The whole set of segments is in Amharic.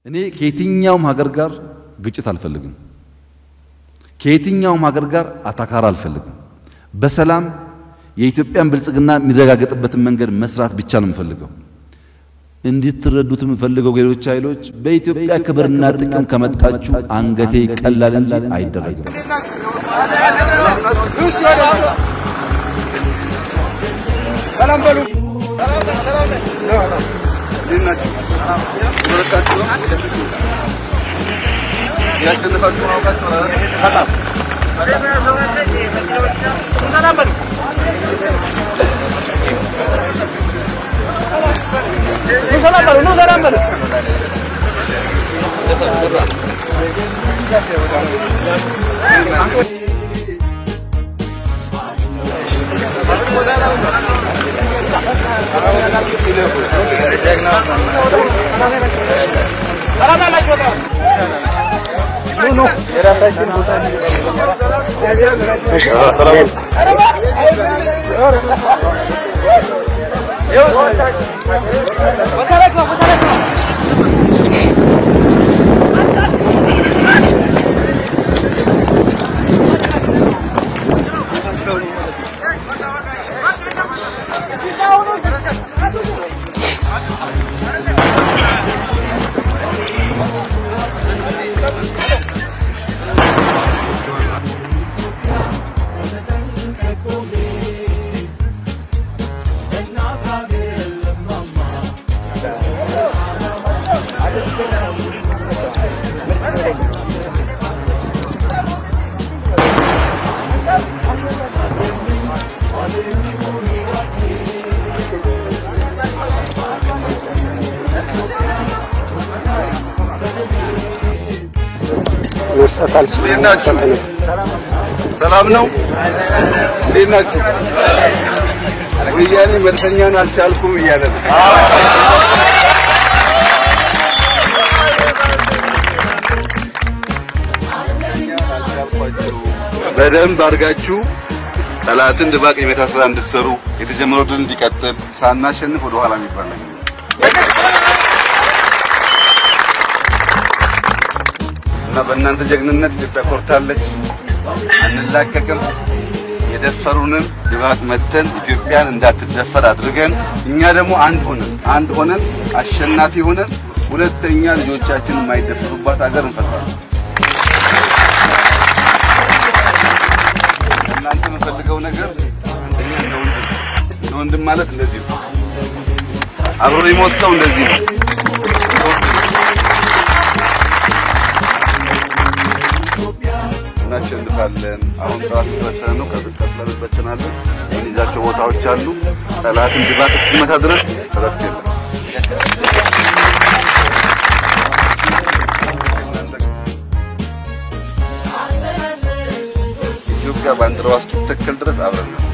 እኔ ከየትኛውም ሀገር ጋር ግጭት አልፈልግም። ከየትኛውም ሀገር ጋር አታካራ አልፈልግም። በሰላም የኢትዮጵያን ብልጽግና የሚረጋገጥበትን መንገድ መስራት ብቻ ነው የምፈልገው። እንድትረዱት የምፈልገው ሌሎች ኃይሎች በኢትዮጵያ ክብርና ጥቅም ከመጣችሁ አንገቴ ይቀላል እንጂ አይደረግም። ሰላም በሉ። ያሸነፋችሁ አውቃችሁ ሰላም በሉ። ኑ ሰላም በሉ። ሰላም ያላችሁ ወጣት ኑ ኑ የራሳችን ቦታ መስጠት አልችልም። ናችሁ? ሰላም ነው? እንዴት ናችሁ? ወያኔ መልሰኛን አልቻልኩም እያለ ነው። በደንብ አድርጋችሁ ጠላትን ድባቅ የመታ ስራ እንድትሰሩ የተጀመረው ድል እንዲቀጥል ሳናሸንፍ ወደ ኋላ የሚባል ነገር እና በእናንተ ጀግንነት ኢትዮጵያ ኮርታለች። አንላቀቅም። የደፈሩንን ድባቅ መተን ኢትዮጵያን እንዳትደፈር አድርገን እኛ ደግሞ አንድ ሆነን አንድ ሆነን አሸናፊ ሆነን ሁለተኛ ልጆቻችን የማይደፈሩባት ሀገር እንፈጥራለን። እናንተ የምፈልገው ነገር አንደኛ እንደ ወንድም እንደ ወንድም ማለት እንደዚህ ነው። አብሮ የሞት ሰው እንደዚህ ነው። እናሸንፋለን። አሁን ጠላት የተበተነ ነው። ከቀጥለን እንበትናለን። የምንይዛቸው ቦታዎች አሉ። ጠላትን ድባቅ እስኪመታ ድረስ እረፍት የለም። ኢትዮጵያ ባንዲራዋ እስኪተከል ድረስ አብረን ነው።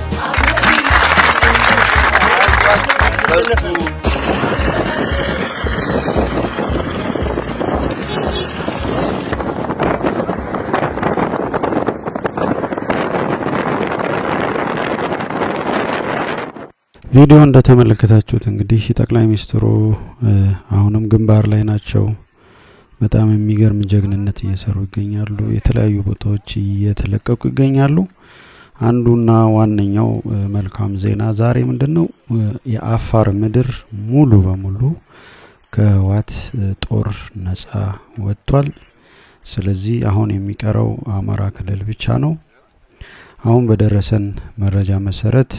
ቪዲዮ እንደተመለከታችሁት እንግዲህ ጠቅላይ ሚኒስትሩ አሁንም ግንባር ላይ ናቸው። በጣም የሚገርም ጀግንነት እየሰሩ ይገኛሉ። የተለያዩ ቦታዎች እየተለቀቁ ይገኛሉ። አንዱና ዋነኛው መልካም ዜና ዛሬ ምንድን ነው? የአፋር ምድር ሙሉ በሙሉ ከህወሓት ጦር ነጻ ወጥቷል። ስለዚህ አሁን የሚቀረው አማራ ክልል ብቻ ነው። አሁን በደረሰን መረጃ መሰረት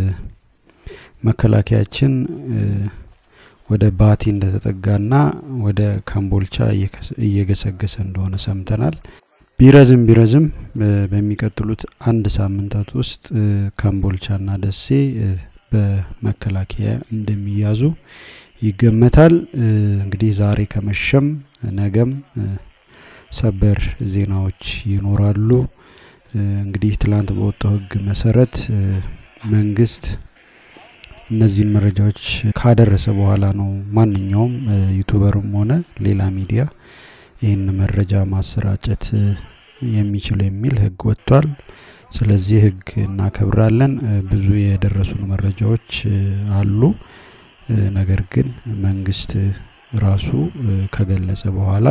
መከላከያችን ወደ ባቲ እንደተጠጋና ወደ ካምቦልቻ እየገሰገሰ እንደሆነ ሰምተናል። ቢረዝም ቢረዝም በሚቀጥሉት አንድ ሳምንታት ውስጥ ካምቦልቻና ደሴ በመከላከያ እንደሚያዙ ይገመታል። እንግዲህ ዛሬ ከመሸም ነገም ሰበር ዜናዎች ይኖራሉ። እንግዲህ ትላንት በወጣው ህግ መሰረት መንግስት እነዚህን መረጃዎች ካደረሰ በኋላ ነው ማንኛውም ዩቱበርም ሆነ ሌላ ሚዲያ ይህን መረጃ ማሰራጨት የሚችል የሚል ህግ ወጥቷል። ስለዚህ ህግ እናከብራለን። ብዙ የደረሱን መረጃዎች አሉ። ነገር ግን መንግስት ራሱ ከገለጸ በኋላ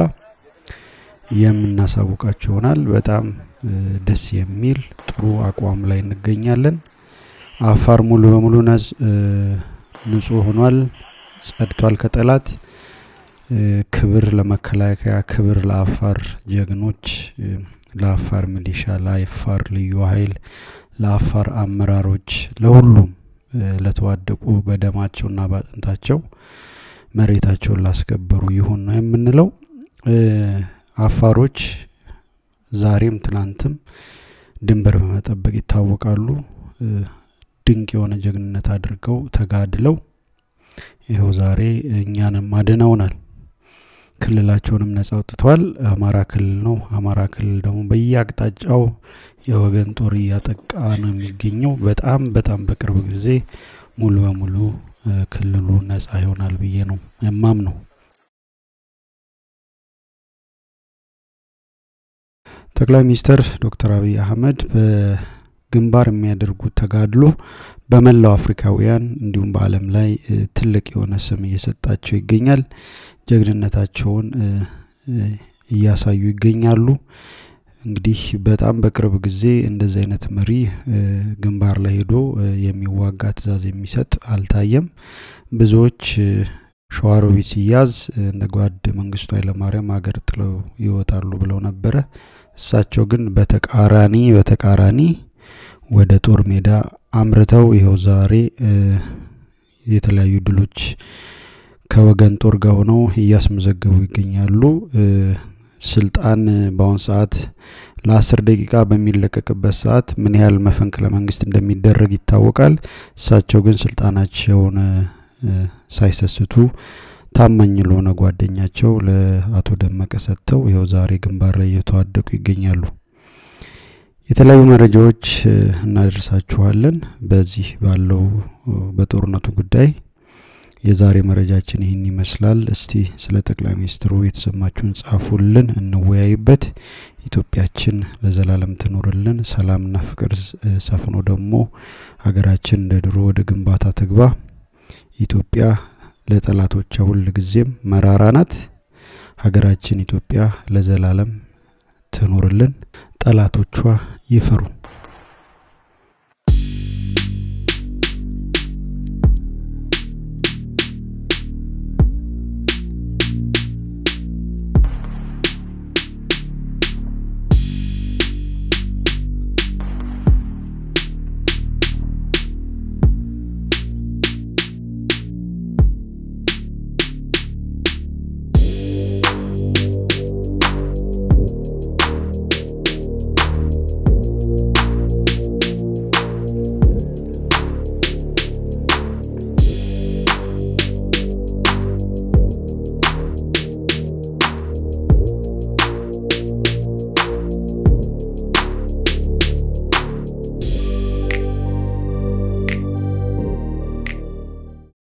የምናሳውቃቸው ይሆናል። በጣም ደስ የሚል ጥሩ አቋም ላይ እንገኛለን። አፋር ሙሉ በሙሉ ንጹህ ሆኗል፣ ጸድቷል ከጠላት። ክብር ለመከላከያ፣ ክብር ለአፋር ጀግኖች፣ ለአፋር ሚሊሻ፣ ለአፋር ልዩ ኃይል፣ ለአፋር አመራሮች፣ ለሁሉም ለተዋደቁ በደማቸውና ባጥንታቸው መሬታቸውን ላስከበሩ ይሁን ነው የምንለው። አፋሮች ዛሬም ትናንትም ድንበር በመጠበቅ ይታወቃሉ። ድንቅ የሆነ ጀግንነት አድርገው ተጋድለው ይኸው ዛሬ እኛንም አድነውናል። ክልላቸውንም ነጻ አውጥተዋል። አማራ ክልል ነው። አማራ ክልል ደግሞ በየአቅጣጫው የወገን ጦር እያጠቃ ነው የሚገኘው። በጣም በጣም በቅርብ ጊዜ ሙሉ በሙሉ ክልሉ ነጻ ይሆናል ብዬ ነው የማም ነው። ጠቅላይ ሚኒስትር ዶክተር አብይ አህመድ በግንባር የሚያደርጉት ተጋድሎ በመላው አፍሪካውያን እንዲሁም በዓለም ላይ ትልቅ የሆነ ስም እየሰጣቸው ይገኛል። ጀግንነታቸውን እያሳዩ ይገኛሉ። እንግዲህ በጣም በቅርብ ጊዜ እንደዚህ አይነት መሪ ግንባር ላይ ሄዶ የሚዋጋ ትዕዛዝ የሚሰጥ አልታየም። ብዙዎች ሸዋሮቢት ሲያዝ እንደ ጓድ መንግስቱ ኃይለማርያም ሀገር ጥለው ይወጣሉ ብለው ነበረ። እሳቸው ግን በተቃራኒ በተቃራኒ ወደ ጦር ሜዳ አምርተው ይኸው ዛሬ የተለያዩ ድሎች ከወገን ጦር ጋር ሆነው እያስመዘገቡ ይገኛሉ። ስልጣን በአሁን ሰዓት ለአስር ደቂቃ በሚለቀቅበት ሰዓት ምን ያህል መፈንቅለ መንግስት እንደሚደረግ ይታወቃል። እሳቸው ግን ስልጣናቸውን ሳይሰስቱ ታማኝ ለሆነ ጓደኛቸው ለአቶ ደመቀ ሰጥተው ይኸው ዛሬ ግንባር ላይ እየተዋደቁ ይገኛሉ። የተለያዩ መረጃዎች እናደርሳችኋለን። በዚህ ባለው በጦርነቱ ጉዳይ የዛሬ መረጃችን ይህን ይመስላል። እስቲ ስለ ጠቅላይ ሚኒስትሩ የተሰማችሁን ጻፉልን፣ እንወያይበት። ኢትዮጵያችን ለዘላለም ትኖርልን። ሰላምና ፍቅር ሰፍኖ ደግሞ ሀገራችን እንደ ድሮ ወደ ግንባታ ትግባ። ኢትዮጵያ ለጠላቶቿ ሁል ጊዜም መራራ ናት። ሀገራችን ኢትዮጵያ ለዘላለም ትኖርልን። ጠላቶቿ ይፈሩ።